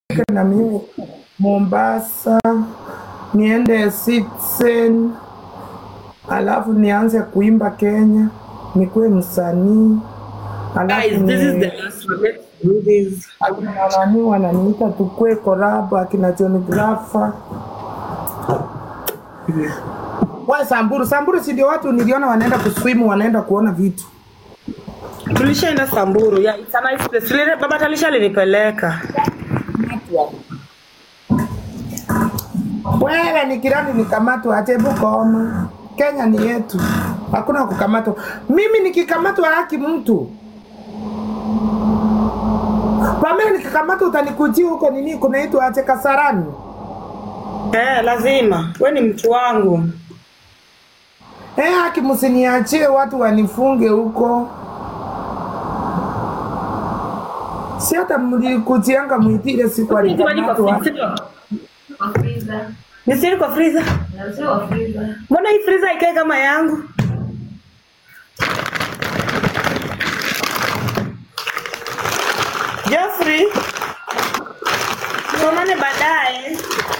na mimi Mombasa, niende Citizen, alafu nianze kuimba Kenya, nikuwe msanii, alafu Guys, this is ni the last one. Let's do this. akina nani wananiita tukue korabo, akina John Grafa wa Samburu. Samburu si ndio watu niliona wanaenda kuswimu, wanaenda kuona vitu. Tulishaenda Samburu. Yeah, it's a nice place. Lile baba Talisha alinipeleka. Wewe ni kirani nikamatwa, atebu koma. Kenya ni yetu, hakuna kukamatwa. Mimi nikikamatwa haki mtu Pamela, nikikamatwa utanikujia huko nini kunaitwa ache Kasarani. Eh, lazima. We ni mtu wangu. Eh, haki msiniachie watu wanifunge huko. Si hata mlikujianga mwitile siku Maji kwa alikamatwa. freezer. Kwa freezer. Ni siri kwa freezer. Na sio kwa freezer. Mbona hii freezer ikae kama yangu? Jeffrey. Tuonane baadaye.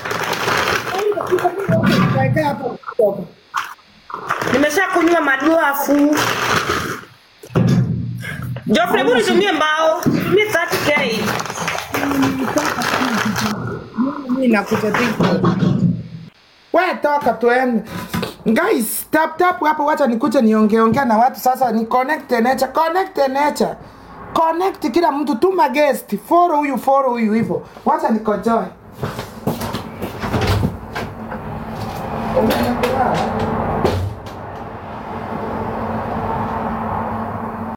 Weka hapo. Nimesha kunywa maduafu. Geoffrey, hebu nitumie mbao. Nitumie 30k. Mimi nakuja TikTok. We toka tuende. Guys, tap tap hapo, wacha nikuje niongee ongea na watu sasa, ni connect nature, connect nature. Connect kila mtu, tuma guest, follow huyu, follow huyu hivyo. Wacha nikojoe. Umeenda kulala?